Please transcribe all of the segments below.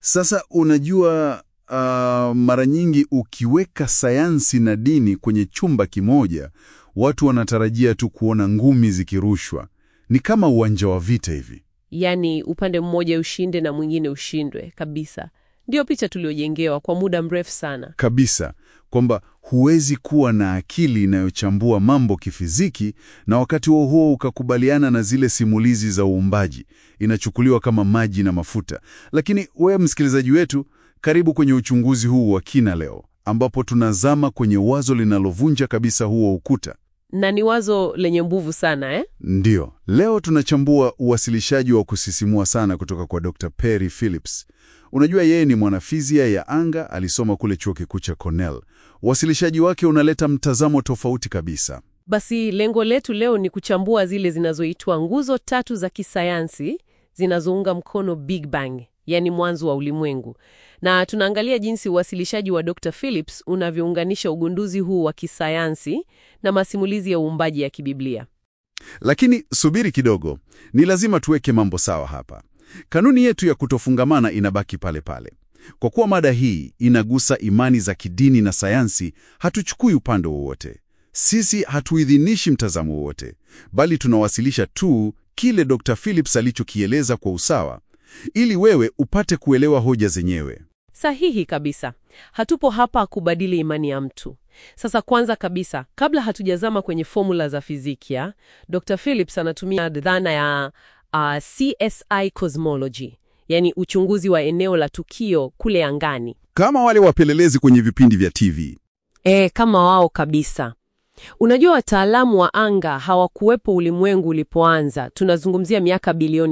Sasa unajua, uh, mara nyingi ukiweka sayansi na dini kwenye chumba kimoja, watu wanatarajia tu kuona ngumi zikirushwa. Ni kama uwanja wa vita hivi. Yaani upande mmoja ushinde na mwingine ushindwe kabisa. Ndiyo picha tuliojengewa kwa muda mrefu sana. Kabisa, kwamba huwezi kuwa na akili inayochambua mambo kifiziki na wakati huo huo ukakubaliana na zile simulizi za uumbaji. Inachukuliwa kama maji na mafuta. Lakini wewe msikilizaji wetu, karibu kwenye uchunguzi huu wa kina leo, ambapo tunazama kwenye wazo linalovunja kabisa huo ukuta. Na ni wazo lenye nguvu sana eh? Ndiyo, leo tunachambua uwasilishaji wa kusisimua sana kutoka kwa Dr. Perry Phillips. Unajua yeye ni mwanafizia ya anga, alisoma kule chuo kikuu cha Cornell. Uwasilishaji wake unaleta mtazamo tofauti kabisa. Basi lengo letu leo ni kuchambua zile zinazoitwa nguzo tatu za kisayansi zinazounga mkono Big Bang, yaani mwanzo wa ulimwengu. Na tunaangalia jinsi uwasilishaji wa Dr. Phillips unavyounganisha ugunduzi huu wa kisayansi na masimulizi ya uumbaji ya kibiblia. Lakini subiri kidogo, ni lazima tuweke mambo sawa hapa. Kanuni yetu ya kutofungamana inabaki pale pale. Kwa kuwa mada hii inagusa imani za kidini na sayansi, hatuchukui upande wowote. Sisi hatuidhinishi mtazamo wowote, bali tunawasilisha tu kile Dr. Phillips alichokieleza kwa usawa, ili wewe upate kuelewa hoja zenyewe. Sahihi kabisa. Hatupo hapa kubadili imani ya mtu. Sasa kwanza kabisa, kabla hatujazama kwenye fomula za fizikia, Dr. Phillips anatumia dhana ya uh, CSI cosmology, yaani uchunguzi wa eneo la tukio kule angani. Kama wale wapelelezi kwenye vipindi vya TV. E, kama wao kabisa. Unajua wataalamu wa anga hawakuwepo ulimwengu ulipoanza. Tunazungumzia miaka bilioni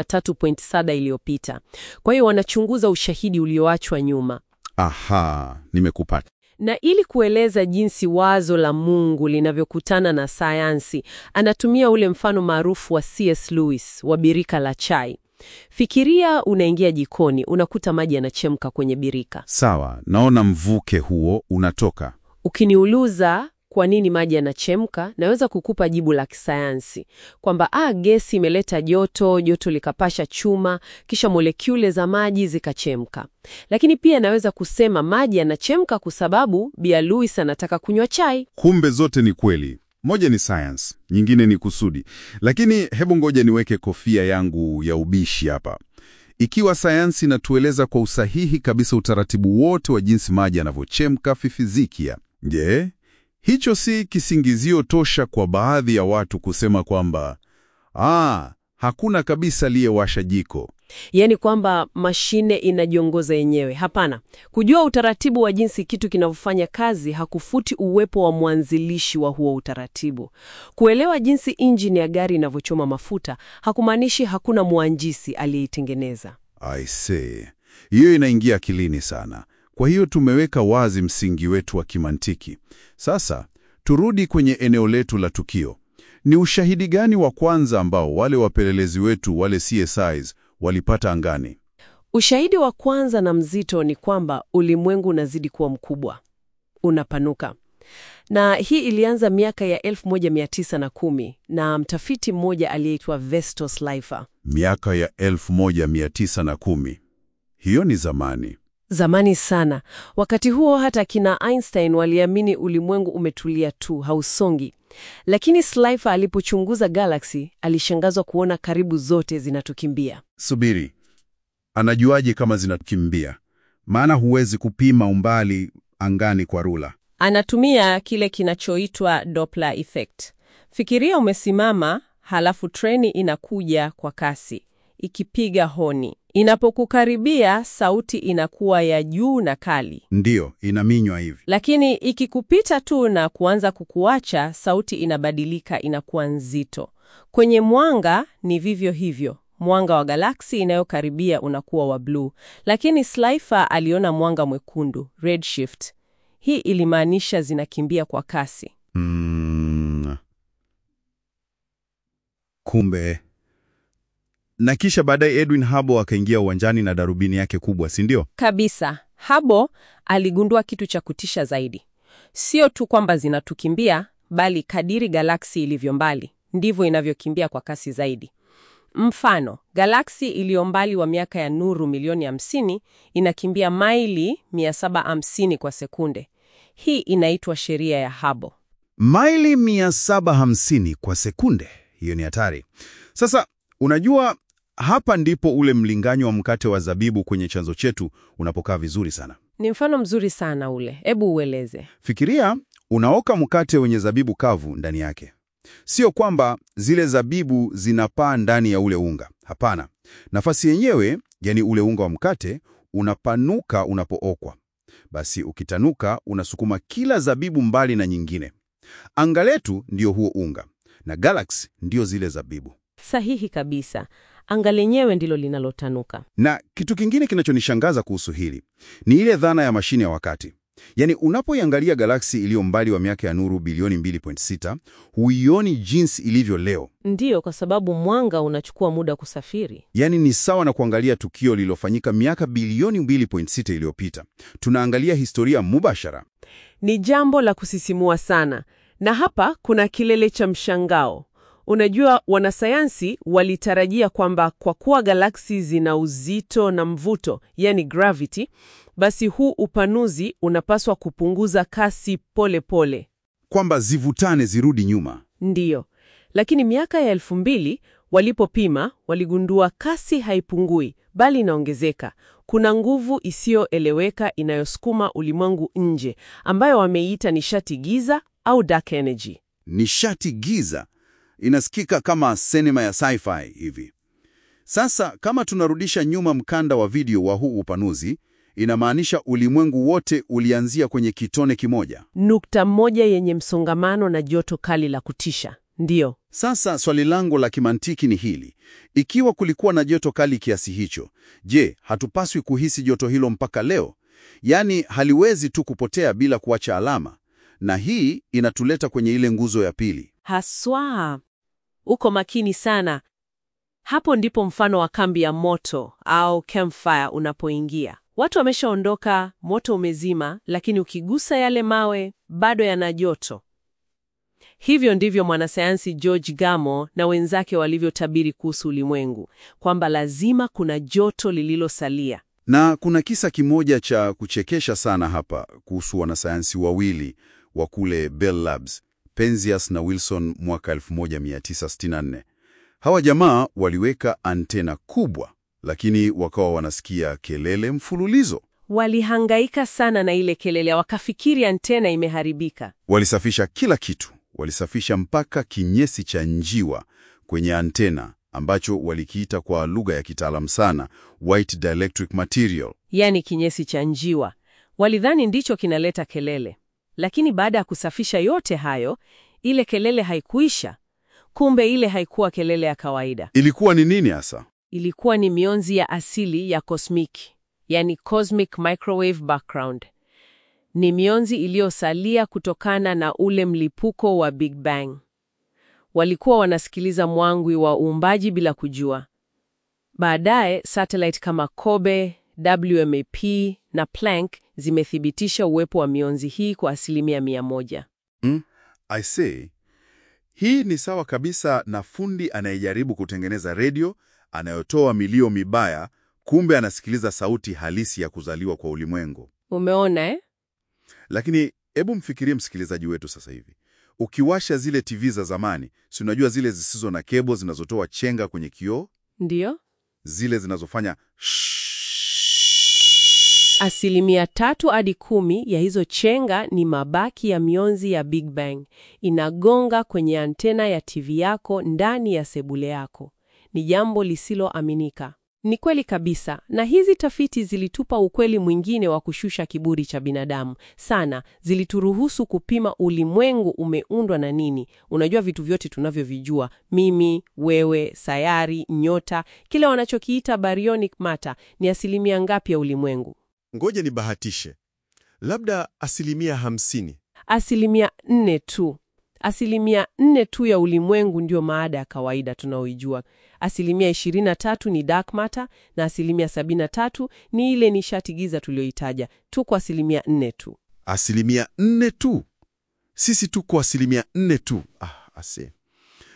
13.7 iliyopita. Kwa hiyo wanachunguza ushahidi ulioachwa nyuma. Aha, nimekupata. Na ili kueleza jinsi wazo la Mungu linavyokutana na sayansi, anatumia ule mfano maarufu wa C.S. Lewis wa birika la chai. Fikiria unaingia jikoni, unakuta maji yanachemka kwenye birika. Sawa, naona mvuke huo unatoka. Ukiniuliza kwa nini maji yanachemka, naweza kukupa jibu la kisayansi kwamba ah, gesi imeleta joto, joto likapasha chuma, kisha molekule za maji zikachemka. Lakini pia naweza kusema maji yanachemka kwa sababu Bia Lewis anataka kunywa chai. Kumbe zote ni kweli. Moja ni science, nyingine ni kusudi. Lakini hebu ngoja niweke kofia yangu ya ubishi hapa. Ikiwa sayansi inatueleza kwa usahihi kabisa utaratibu wote wa jinsi maji yanavyochemka fifizikia, je, hicho si kisingizio tosha kwa baadhi ya watu kusema kwamba ah, hakuna kabisa aliyewasha jiko? Yaani kwamba mashine inajiongoza yenyewe. Hapana, kujua utaratibu wa jinsi kitu kinavyofanya kazi hakufuti uwepo wa mwanzilishi wa huo utaratibu. Kuelewa jinsi injini ya gari inavyochoma mafuta hakumaanishi hakuna mwanjisi aliyeitengeneza. I see. Hiyo inaingia akilini sana. Kwa hiyo tumeweka wazi msingi wetu wa kimantiki. Sasa turudi kwenye eneo letu la tukio. Ni ushahidi gani wa kwanza ambao wale wapelelezi wetu wale CSIs walipata angani? Ushahidi wa kwanza na mzito ni kwamba ulimwengu unazidi kuwa mkubwa, unapanuka. Na hii ilianza miaka ya 1910 na mtafiti mmoja aliyeitwa Vestos Laifer. Miaka ya 1910. Hiyo ni zamani. Zamani sana. Wakati huo hata kina Einstein waliamini ulimwengu umetulia tu, hausongi. Lakini Slaifer alipochunguza galaksi, alishangazwa kuona karibu zote zinatukimbia. Subiri, anajuaje kama zinakimbia? Maana huwezi kupima umbali angani kwa rula. Anatumia kile kinachoitwa Doppler effect. Fikiria umesimama, halafu treni inakuja kwa kasi ikipiga honi. Inapokukaribia, sauti inakuwa ya juu na kali, Ndiyo, inaminywa hivi. lakini ikikupita tu na kuanza kukuacha, sauti inabadilika, inakuwa nzito. Kwenye mwanga ni vivyo hivyo. Mwanga wa galaksi inayokaribia unakuwa wa bluu, lakini Slaifer aliona mwanga mwekundu, redshift. Hii ilimaanisha zinakimbia kwa kasi. Mm. Kumbe. Na kisha baadaye Edwin Hubble akaingia uwanjani na darubini yake kubwa, si ndio? Kabisa. Hubble aligundua kitu cha kutisha zaidi. Sio tu kwamba zinatukimbia, bali kadiri galaksi ilivyo mbali, ndivyo inavyokimbia kwa kasi zaidi. Mfano, galaksi iliyo mbali wa miaka ya nuru milioni 50 inakimbia maili 750 kwa sekunde. Hii inaitwa sheria ya Hubble. Maili 750 kwa sekunde. Hiyo ni hatari. Sasa unajua, hapa ndipo ule mlinganyo wa mkate wa zabibu kwenye chanzo chetu unapokaa vizuri sana. Ni mfano mzuri sana ule. Hebu ueleze. Fikiria unaoka mkate wenye zabibu kavu ndani yake. Sio kwamba zile zabibu zinapaa ndani ya ule unga. Hapana, nafasi yenyewe, yani ule unga wa mkate, unapanuka unapookwa. Basi ukitanuka, unasukuma kila zabibu mbali na nyingine. Anga letu ndio huo unga na galaksi ndio zile zabibu. Sahihi kabisa. Anga lenyewe ndilo linalotanuka. Na kitu kingine kinachonishangaza kuhusu hili ni ile dhana ya mashine ya wakati. Yaani, unapoiangalia galaksi iliyo mbali wa miaka ya nuru bilioni 2.6 huioni jinsi ilivyo leo. Ndiyo, kwa sababu mwanga unachukua muda kusafiri. Yaani ni sawa na kuangalia tukio lililofanyika miaka bilioni 2.6 iliyopita. Tunaangalia historia mubashara. Ni jambo la kusisimua sana, na hapa kuna kilele cha mshangao. Unajua, wanasayansi walitarajia kwamba kwa kuwa galaksi zina uzito na mvuto, yani gravity, basi huu upanuzi unapaswa kupunguza kasi pole pole. Kwamba zivutane zirudi nyuma. Ndiyo, lakini miaka ya elfu mbili walipopima waligundua kasi haipungui bali inaongezeka. Kuna nguvu isiyoeleweka inayosukuma ulimwengu nje, ambayo wameiita nishati giza au dark energy. Nishati giza inasikika kama sinema ya sci-fi hivi. Sasa kama tunarudisha nyuma mkanda wa video wa huu upanuzi, inamaanisha ulimwengu wote ulianzia kwenye kitone kimoja. Nukta moja yenye msongamano na joto kali la kutisha. Ndiyo, Sasa swali langu la kimantiki ni hili: ikiwa kulikuwa na joto kali kiasi hicho, je, hatupaswi kuhisi joto hilo mpaka leo? Yaani haliwezi tu kupotea bila kuacha alama. Na hii inatuleta kwenye ile nguzo ya pili. haswa. Uko makini sana. Hapo ndipo mfano wa kambi ya moto au campfire unapoingia. Watu wameshaondoka, moto umezima, lakini ukigusa yale mawe bado yana joto. Hivyo ndivyo mwanasayansi George Gamow na wenzake walivyotabiri kuhusu ulimwengu, kwamba lazima kuna joto lililosalia. Na kuna kisa kimoja cha kuchekesha sana hapa kuhusu wanasayansi wawili wa kule Bell Labs, Penzias na Wilson mwaka 1964. Hawa jamaa waliweka antena kubwa, lakini wakawa wanasikia kelele mfululizo. Walihangaika sana na ile kelele, wakafikiri antena imeharibika. Walisafisha kila kitu, walisafisha mpaka kinyesi cha njiwa kwenye antena ambacho walikiita kwa lugha ya kitaalamu sana white dielectric material. yaani kinyesi cha njiwa. Walidhani ndicho kinaleta kelele, lakini baada ya kusafisha yote hayo, ile kelele haikuisha. Kumbe ile haikuwa kelele ya kawaida, Ilikuwa ni nini hasa? ilikuwa ni mionzi ya asili ya kosmiki, yani cosmic microwave background. Ni mionzi iliyosalia kutokana na ule mlipuko wa Big Bang. Walikuwa wanasikiliza mwangwi wa uumbaji bila kujua. Baadaye satellite kama Kobe, WMAP na Planck zimethibitisha uwepo wa mionzi hii kwa asilimia mia moja. I say, hii ni sawa kabisa na fundi anayejaribu kutengeneza redio anayotoa milio mibaya, kumbe anasikiliza sauti halisi ya kuzaliwa kwa ulimwengu. Umeona eh? Lakini hebu mfikirie msikilizaji wetu sasa hivi, ukiwasha zile TV za zamani, si unajua zile zisizo na kebo zinazotoa chenga kwenye kioo, Ndiyo, zile zinazofanya asilimia tatu hadi kumi ya hizo chenga ni mabaki ya mionzi ya Big Bang inagonga kwenye antena ya TV yako ndani ya sebule yako. Ni jambo lisiloaminika. Ni kweli kabisa, na hizi tafiti zilitupa ukweli mwingine wa kushusha kiburi cha binadamu sana. Zilituruhusu kupima ulimwengu umeundwa na nini. Unajua, vitu vyote tunavyovijua, mimi, wewe, sayari, nyota, kile wanachokiita baryonic matter, ni asilimia ngapi ya ulimwengu? Ngoja nibahatishe, labda asilimia hamsini. Asilimia nne tu. Asilimia nne tu ya ulimwengu ndio maada ya kawaida tunaoijua. Asilimia 23 ni dark matter na asilimia 73 ni ile nishati giza tuliyoitaja. Tuko asilimia nne tu. Asilimia nne tu, sisi tuko asilimia nne tu. Ah, ase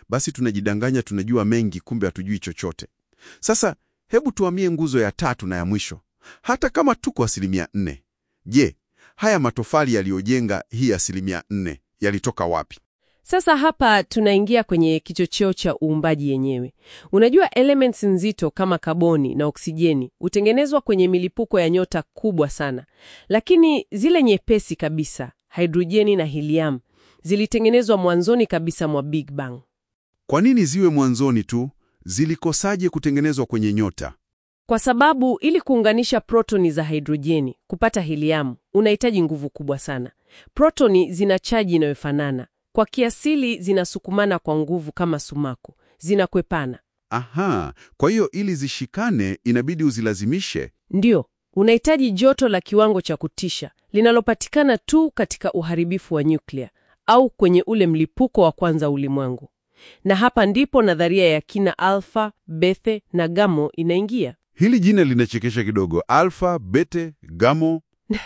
basi tunajidanganya tunajua mengi, kumbe hatujui chochote. Sasa hebu tuhamie nguzo ya tatu na ya mwisho. Hata kama tuko asilimia nne, je, haya matofali yaliyojenga hii asilimia nne yalitoka wapi? Sasa hapa tunaingia kwenye kichocheo cha uumbaji yenyewe. Unajua, elements nzito kama kaboni na oksijeni hutengenezwa kwenye milipuko ya nyota kubwa sana, lakini zile nyepesi kabisa, hidrojeni na helium, zilitengenezwa mwanzoni kabisa mwa Big Bang. Kwa nini ziwe mwanzoni tu? Zilikosaje kutengenezwa kwenye nyota? Kwa sababu ili kuunganisha protoni za hidrojeni kupata helium unahitaji nguvu kubwa sana. Protoni zina chaji inayofanana kwa kiasili, zinasukumana kwa nguvu kama sumaku, zinakwepana. Aha, kwa hiyo ili zishikane inabidi uzilazimishe. Ndiyo, unahitaji joto la kiwango cha kutisha linalopatikana tu katika uharibifu wa nyuklia au kwenye ule mlipuko wa kwanza ulimwengu. Na hapa ndipo nadharia ya kina alfa, bethe na gamo inaingia. Hili jina linachekesha kidogo, alfa, bete, gamo.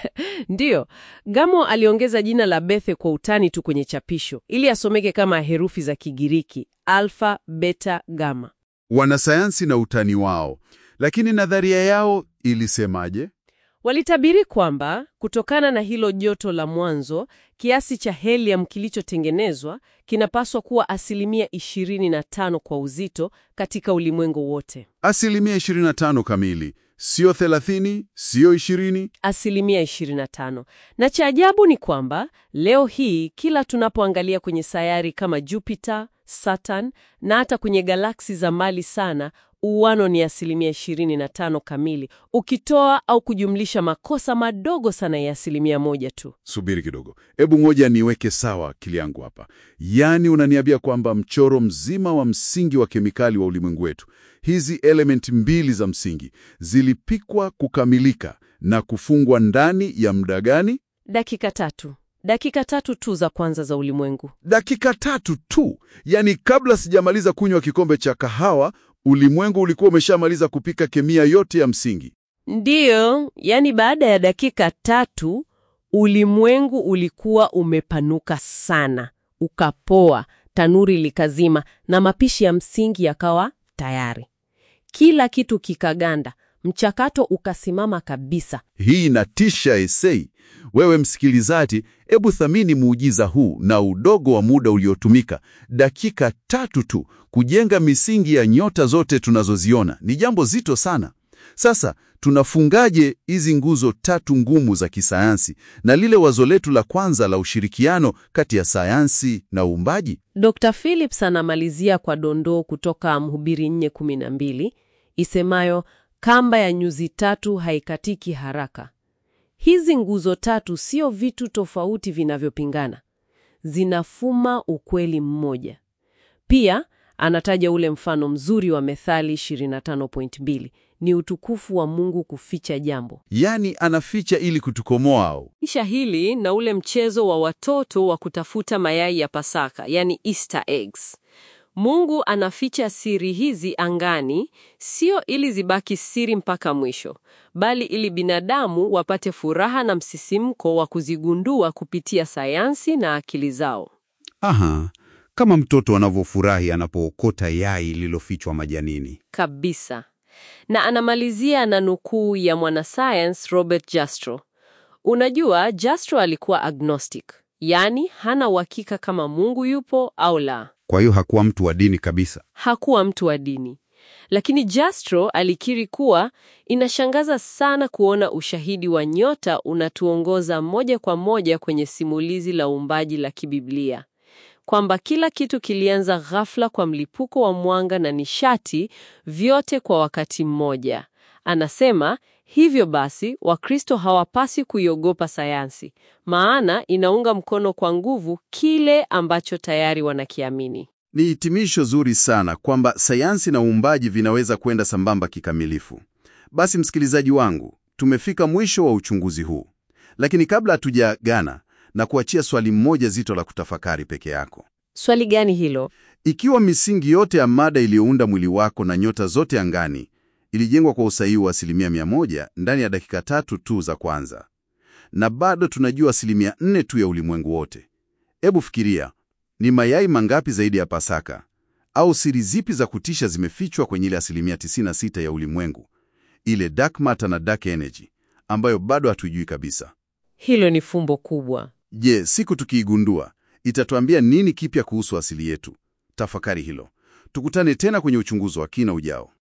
Ndiyo, Gamo aliongeza jina la Bethe kwa utani tu kwenye chapisho ili asomeke kama herufi za Kigiriki alfa, beta, gama. Wanasayansi na utani wao, lakini nadharia yao ilisemaje? Walitabiri kwamba kutokana na hilo joto la mwanzo, kiasi cha helium kilichotengenezwa kinapaswa kuwa asilimia 25 kwa uzito katika ulimwengu wote. Asilimia 25 kamili, sio 30, sio 20. Asilimia 25. Na cha ajabu ni kwamba leo hii kila tunapoangalia kwenye sayari kama Jupiter, Saturn na hata kwenye galaksi za mbali sana, uwano ni asilimia 25 kamili, ukitoa au kujumlisha makosa madogo sana ya asilimia moja tu. Subiri kidogo, hebu ngoja niweke sawa akili yangu hapa. Yaani unaniambia kwamba mchoro mzima wa msingi wa kemikali wa ulimwengu wetu, hizi elementi mbili za msingi zilipikwa kukamilika na kufungwa ndani ya muda gani? Dakika tatu, dakika tatu tu za kwanza za ulimwengu. Dakika tatu tu. Yaani kabla sijamaliza kunywa kikombe cha kahawa, ulimwengu ulikuwa umeshamaliza kupika kemia yote ya msingi. Ndiyo, yani baada ya dakika tatu ulimwengu ulikuwa umepanuka sana, ukapoa, tanuri likazima na mapishi ya msingi yakawa tayari. Kila kitu kikaganda, mchakato ukasimama kabisa. Hii inatisha esei. Wewe msikilizaji, hebu thamini muujiza huu na udogo wa muda uliotumika, dakika tatu tu kujenga misingi ya nyota zote tunazoziona. Ni jambo zito sana. Sasa tunafungaje hizi nguzo tatu ngumu za kisayansi na lile wazo letu la kwanza la ushirikiano kati ya sayansi na uumbaji? Dr. Phillips anamalizia kwa dondoo kutoka Mhubiri 4:12 isemayo, kamba ya nyuzi tatu haikatiki haraka. Hizi nguzo tatu sio vitu tofauti vinavyopingana, zinafuma ukweli mmoja. Pia anataja ule mfano mzuri wa Methali 25.2 ni utukufu wa Mungu kuficha jambo. Yaani anaficha ili kutukomoa au? Kisha hili na ule mchezo wa watoto wa kutafuta mayai ya Pasaka, yani Easter eggs. Mungu anaficha siri hizi angani, sio ili zibaki siri mpaka mwisho, bali ili binadamu wapate furaha na msisimko wa kuzigundua kupitia sayansi na akili zao. Aha, kama mtoto anavyofurahi anapookota yai lililofichwa majanini. Kabisa. Na anamalizia na nukuu ya mwanasayansi Robert Jastrow. Unajua, Jastrow alikuwa agnostic, yaani hana uhakika kama Mungu yupo au la. Kwa hiyo hakuwa mtu wa dini kabisa. Hakuwa mtu wa dini, lakini Jastrow alikiri kuwa inashangaza sana kuona ushahidi wa nyota unatuongoza moja kwa moja kwenye simulizi la uumbaji la kibiblia, kwamba kila kitu kilianza ghafla kwa mlipuko wa mwanga na nishati, vyote kwa wakati mmoja. Anasema hivyo basi, Wakristo hawapasi kuiogopa sayansi, maana inaunga mkono kwa nguvu kile ambacho tayari wanakiamini. Ni hitimisho zuri sana kwamba sayansi na uumbaji vinaweza kwenda sambamba kikamilifu. Basi msikilizaji wangu, tumefika mwisho wa uchunguzi huu, lakini kabla hatujaagana na kuachia swali mmoja zito la kutafakari peke yako. Swali gani hilo? Ikiwa misingi yote ya mada iliyounda mwili wako na nyota zote angani ilijengwa kwa usahihi wa asilimia mia moja ndani ya dakika tatu tu za kwanza, na bado tunajua asilimia nne tu ya ulimwengu wote, hebu fikiria, ni mayai mangapi zaidi ya Pasaka Au siri zipi za kutisha zimefichwa kwenye ile asilimia 96 ya ulimwengu, ile dark matter na dark energy ambayo bado hatujui kabisa? Hilo ni fumbo kubwa. Je, siku tukiigundua itatuambia nini kipya kuhusu asili yetu? Tafakari hilo. Tukutane tena kwenye uchunguzi wa kina ujao.